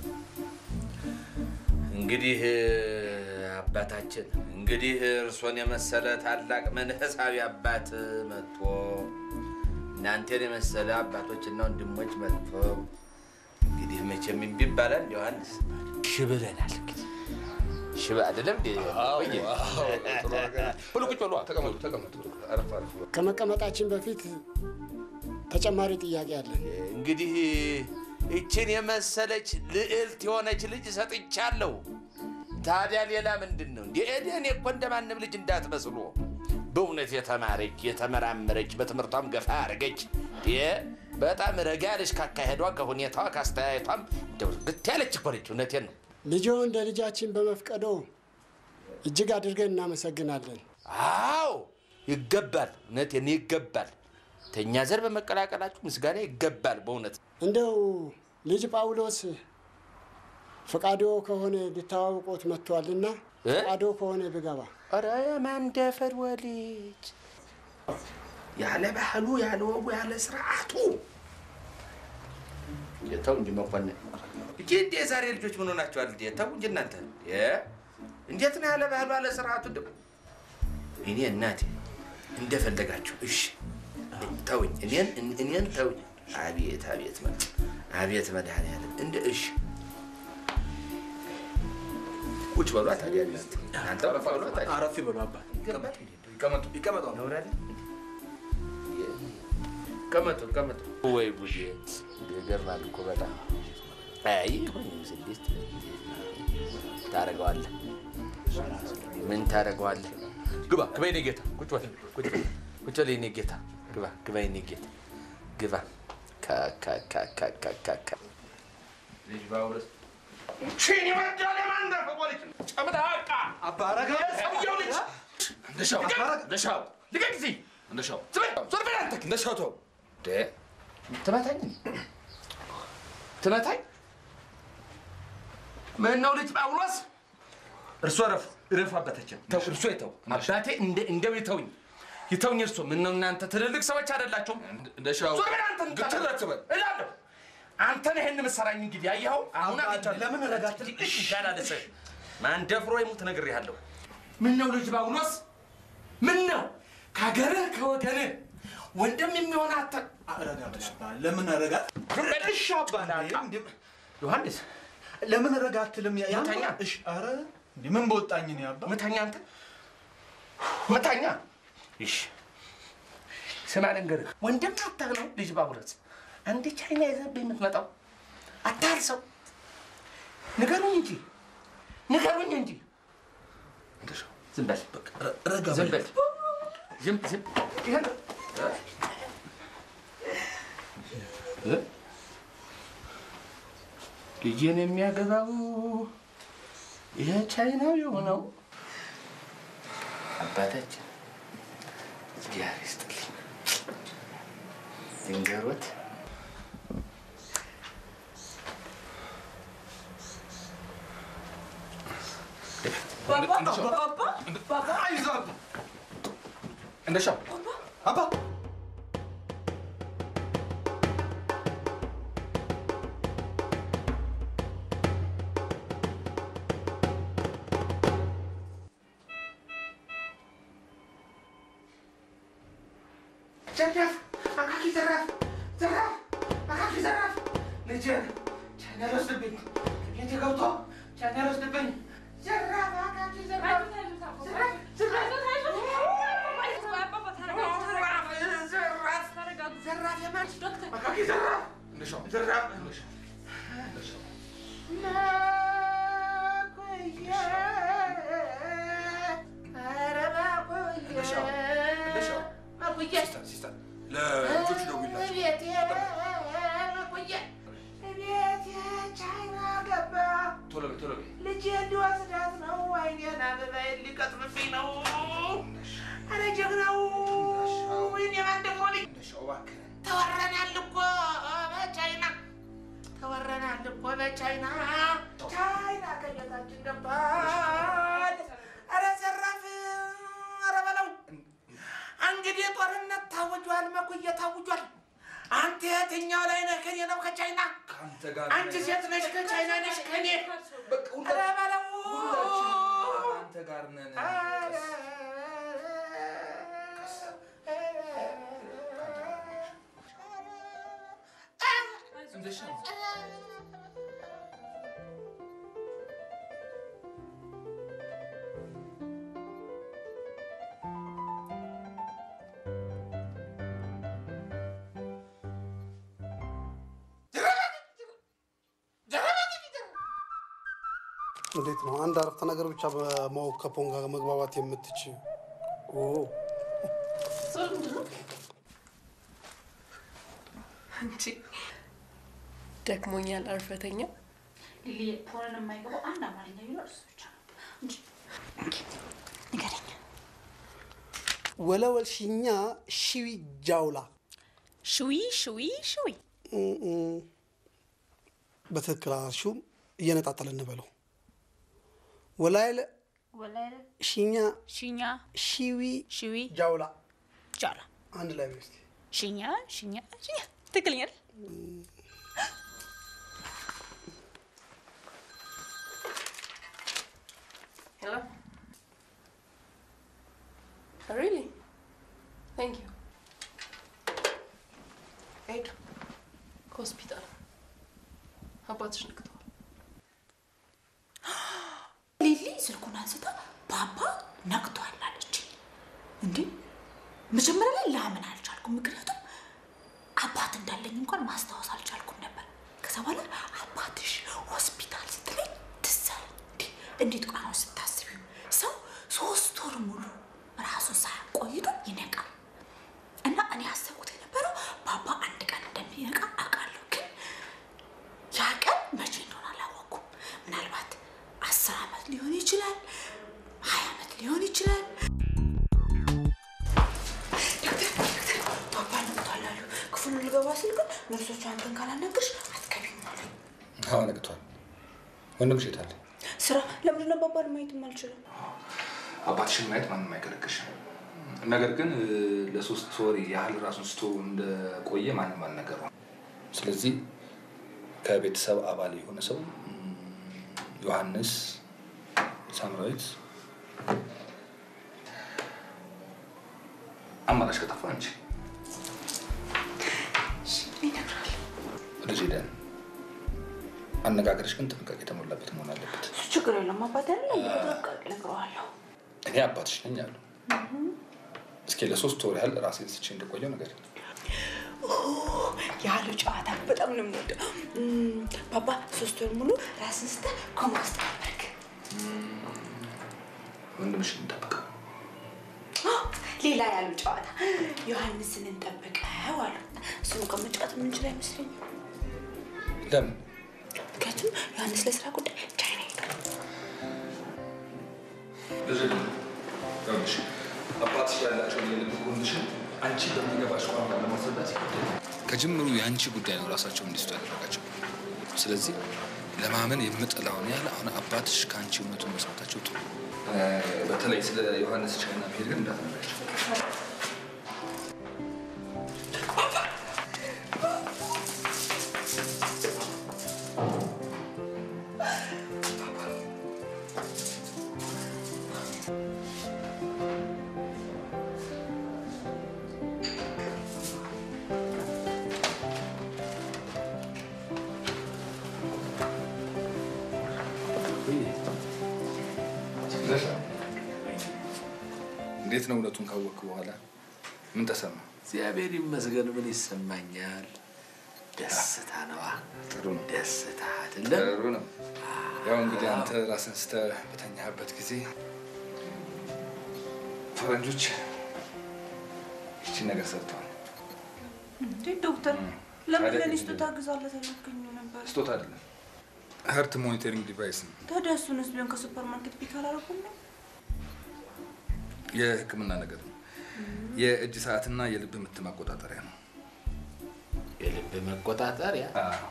እንግዲህ አባታችን እንግዲህ እርሶን የመሰለ ታላቅ መንፈሳዊ አባት መጥቶ እናንተን የመሰለ አባቶችና ወንድሞች መጥቶ እንግዲህ መቼም እምቢ ይባላል። ዮሐንስ ሽ ብለናል። እንግዲህ ሽ አይደለም እንዴ? ቆየ ብሉ፣ ቁጭ በሉ፣ ተቀመጡ፣ ተቀመጡ። አረፍ አረፍ በሉ። ከመቀመጣችን በፊት ተጨማሪ ጥያቄ አለን። እንግዲህ ይችን የመሰለች ልዕልት የሆነች ልጅ ሰጥቻለሁ። ታዲያ ሌላ ምንድን ነው? እንደ እኔ እኮ እንደማንም ልጅ እንዳትመስሉ በእውነት የተማረች የተመራመረች በትምህርቷም ገፋ ያደረገች በጣም ረጋ ያለች ካካሄዷ ከሁኔታዋ ካስተያየቷም እንደው ግት ያለች እኮ ነች። እውነቴን ነው። ልጆ እንደ ልጃችን በመፍቀዶ እጅግ አድርገን እናመሰግናለን። አዎ ይገባል። እውነቴን ይገባል። ተኛ ዘር በመቀላቀላችሁ ምስጋና ይገባል። በእውነት እንደው ልጅ ጳውሎስ ፈቃዶ ከሆነ ልተዋውቆት መጥቷልና ፈቃዶ ከሆነ ብገባ ኧረ የማንደፈር ወልጅ ያለ ባህሉ ያለ ወጉ ያለ ስርዓቱ ተው እንጂ መኮንን እጅ እንዴ የዛሬ ልጆች ምን ሆናችኋል? እንዴ ተው እንጂ እናንተ እ እንዴት ነው ያለ ባህሉ ያለ ስርዓቱ? እንደው እኔ እናቴ እንደፈለጋችሁ እሺ ተውኝ፣ እኔን እኔን ተውኝ። አቤት አቤት መ አቤት መድኃኒዓለም እንደ እሺ ቁጭ በሏ ታዲያ እናንተ እናንተ አረፍ በሏ ታዲያ አረፍ በሉ አባት። ይገባል እንዴ? ይቀመጡ ይቀመጡ። ነውራል ቀመጡ ቀመጡ። ወይ ጉዴ ይገርማል እኮ በጣም አይ ይሁን ስድስት ታደርገዋለህ። ምን ታደርገዋለህ? ግባ ግባ የኔ ጌታ ቁጭ በል ቁጭ በል ቁጭ በል የኔ ጌታ ግባ ግባ የኔ ጌታ ግባ ካካካካካካ ልጅ ባውረስ ሺን ይወዳል የማንደፈ ቦሊት ጨምላቃ አባረጋ የሰውየው ልጅ እንደሻው እንደሻው ልቀቅ እዚህ እንደሻው ዞር በል አንተ እንደሻው ተው ትመታኝ ትመታኝ ምን ነው ልጅ ጳውሎስ እርሶ ረፉ ረፉ አባታችን ተው እርሶ ይተው አባቴ እንደ- እንደው ይተውኝ ይተውኝ እርሶ ምን ነው እናንተ ትልልቅ ሰዎች አይደላችሁም እንደሻው ዞር በል አንተ ግትር አትበል። እላለሁ አንተን ይሄን ምሰራኝ እንግዲህ አየኸው አሁን አግኝቻለሁ ለምን ረጋት እሺ ይሻላል ማን ደፍሮ ይሙት ነግሬሃለሁ ምን ነው ልጅ ጳውሎስ ምን ነው ከሀገርህ ከወገንህ ወንድም የሚሆን አተ ለምን ረጋት እሺ አባ ዮሐንስ ለምን ረጋ አትልም? ያ- ምተኛ። እሺ፣ ኧረ እንዴ ምን በወጣኝ ነው ያባ ምተኛ አንተ ምተኛ እሺ ስማ ልንገርህ ወንድም አታህ ነው ልጅ ጳውሎስ አንድ ቻይና ይዘህብህ የምትመጣው አታርሰው ንገሩኝ እንጂ ንገሩኝ እንጂ ዝም በል ረጋ ዝም በል ዝም ዝም ይሄን እ? ልጄን የሚያገባው ይሄ ቻይናዊ የሆነው አባታችን እግዚአብሔር ይስጥልኝ ድንገሮት እንደሻው አባ ዘራፍ አካኪ ዘራፍ ዘራፍ አካኪ ዘራፍ ልጄን ቻይና ሊወስድብኝ ቤቴ ገብቶ ቻይና ሊወስድብኝ ዘራፍ አካኪ ዘራፍ ዘራፍ ዘራፍ ዘራፍ የማን አካኪ ዘራፍ እንደሻው ዘራፍ ሲስተር ለልጆቹ ደውይላቸው ቶሎ በይ ቶሎ በይ ልጄ እንዲወስዳት ነው። አይኔን አበባዬን ሊቀጥፍብኝ ነው። አረ ጀግናው ወይኔ ማን ደግሞ ልኝ እንደሻው እባክህ ተወረናል እኮ በቻይና ተወረናል እኮ በቻይና ቻይና ከቤታችን ገባል። አረ ዘራፍ አረ በለው እንግዲህ ጦርነት ታውጇል፣ መኩየ ታውጇል። አንተ የትኛው ላይ ነህ? ከኔ ነው ከቻይና? ከአንተ ጋር አንቺ ሴት ነሽ ከቻይና ነሽ ከኔ? አረ በለው አንተ ጋር ነን እንደሻው እንዴት ነው አንድ አረፍተ ነገር ብቻ በማወቅ ከፖን ጋር መግባባት የምትችል? ኦ አንቺ ደክሞኛል፣ አርፈተኛ ሊሊ ፖርን የማይገባው አንድ አማርኛ ቢኖር እሱ ብቻ ነው እንጂ ንገረኝ። ወለወል ሽኛ ሺዊ ጃውላ ሽዊ ሽዊ ሽዊ እም፣ እም። በትክክል አልሽውም። እየነጣጠለ እንበለው ወላይለ ወላይለ ሽኛ ሽኛ ሺዊ ሽዊ ጃውላ ጃላ አንድ ላይ በስቲ ሽኛ ሽኛ ሽኛ ትክክለኛ አይደል? Hello? Oh, really? Thank you. ሄዱ ከሆስፒታል አባትሽ ነቅተዋል። ሊሊ ስልኩን አንስታ ባባ ነቅቷል አለች። እንዴ መጀመሪያ ላይ ላምን አልቻልኩም፣ ምክንያቱም አባት እንዳለኝ እንኳን ማስታወስ አልቻልኩም ነበር። ከዛ በኋላ አባትሽ ሆስፒታል ስትለኝ ትዝ አለኝ። እንዴ እንዴት ቋ ነው ስታስቢው፣ ሰው ሶስት ወር ሙሉ ራሱን ሳያቆይቶ ይነቃል። እና እኔ ያሰብኩት የነበረው ባባ አንድ ቀን እንደሚነቃ አውቃለሁ፣ ግን ያ ቀን መቼ እንደሆነ አላወቅኩም። ምናልባት አስር ዓመት ሊሆን ይችላል፣ ሀያ ዓመት ሊሆን ይችላል። ዶክተር ዶክተር ባባ ነቅቷል አሉ። ክፉ ክፍሉ ልገባ ስል ግን ነርሶቹ አንተን ካላናገርሽ አትገቢም አሉኝ። አዎ ነግቷል። ወንድምሽ የት አለ? ስራ ለምንድን ነው አባባን ማየትም አልችልም? አባትሽን ማየት ማንም አይከለክልሽም። ነገር ግን እ፣ ለሶስት ወር ያህል ራሱን ስቶ እንደቆየ ማንም አልነገረውም። ስለዚህ ከቤተሰብ አባል የሆነ ሰው እም፣ ዮሐንስ፣ ሳምራዊት አማራጭ ከጠፋ አንቺ ይነግራል። ልጅ ሄደን አነጋገርሽ ግን ጥንቃቄ የተሞላበት መሆን አለበት። እሱ ችግር የለም አባት ያለ በጥንቃቄ እነግረዋለሁ። እኔ አባትሽ ነኝ አሉ። እስኪ ለሶስት ወር ያህል ራሴን ስቼ እንደቆየው ነገር ያሉ ጨዋታ በጣም ነው የምወደው። እም፣ ባባ ሶስት ወር ሙሉ ራስን ስተህ ኮማ ውስጥ ነበርክ። ወንድምሽን እንጠብቀው። ሌላ ያሉ ጨዋታ ዮሐንስን እንጠብቀው አሉ። እሱን ቀን መጫወት የምንችል አይመስለኝም። ለምን ምክንያቱም ዮሐንስ ለስራ ጉዳይ ቻይና ሄዷል። ልጅ ይኸውልሽ አባትሽ ያላቸውን የልብ ኮንዲሽን አንቺ በሚገባሽ ቋንቋ ለማስረዳት ይከብዳል። ከጅምሩ የአንቺ ጉዳይ ነው ራሳቸው እንዲስቱ ያደረጋቸው። ስለዚህ ለማመን የምጠላውን ያህል አሁን አባትሽ ከአንቺ እውነቱን መስማታቸው ጥሩ። በተለይ ስለ ዮሐንስ ቻይና መሄድ ግን እንዳትነግራቸው። እንዴት ነው እውነቱን ካወቅክ በኋላ ምን ተሰማ? እግዚአብሔር ይመስገን። ምን ይሰማኛል? ደስታ ነዋ። ጥሩ ነው። ደስታ አይደለም? ጥሩ ነው። ያው እንግዲህ አንተ ራስን ስተህ በተኛህበት ጊዜ ፈረንጆች ይቺን ነገር ሰርተዋል። እንዴ ዶክተር፣ ለምን ታዲያ ለኔ ስጦታ ግዛለት አላልከኝ ነበር? ስጦታ አይደለም፣ ሀርት ሞኒተሪንግ ዲቫይስ ነው። ታዲያ እሱንስ ቢሆን ከሱፐር ማርኬት ፒክ አላደረኩም ነው? የሕክምና ነገር ነው። የእጅ ሰዓትና የልብ ምት ማቆጣጠሪያ ነው። የልብ መቆጣጠሪያ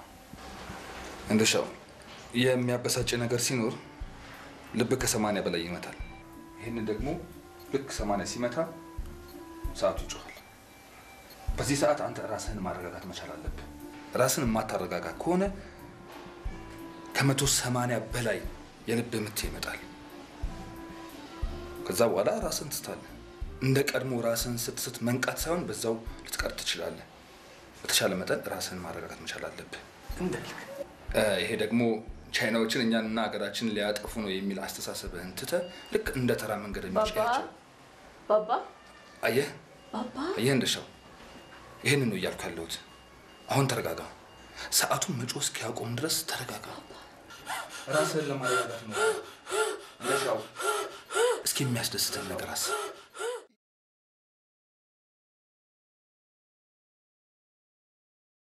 እንደሻው የሚያበሳጭ ነገር ሲኖር ልብ ከሰማንያ በላይ ይመታል። ይህንን ደግሞ ልክ ሰማንያ ሲመታ ሰዓቱ ይጮኻል። በዚህ ሰዓት አንተ ራስህን ማረጋጋት መቻል አለብህ። ራስን የማታረጋጋ ከሆነ ከመቶ ሰማንያ በላይ የልብ ምት ይመጣል። ከዛ በኋላ ራስን ትስታለህ። እንደ ቀድሞ ራስን ስትስት መንቃት ሳይሆን በዛው ልትቀር ትችላለህ። በተሻለ መጠን ራስን ማረጋጋት መቻል አለብህ። እ፣ ይሄ ደግሞ ቻይናዎችን እኛንና ሀገራችንን ሊያጠፉ ነው የሚል አስተሳሰብህን ትተህ ልክ እንደ ተራ መንገደኞች ባባ ያቸው። ባባ አየህ ባባ አየህ እንደሻው ይህንን ነው እያልኩ ያለሁት። አሁን ተረጋጋ። ሰዓቱን መጮህ እስኪያቆም ድረስ ተረጋጋ። ራስህን ለማረጋጋት ነው። እንደሻው እስኪ የሚያስደስተን ነገር አስብ።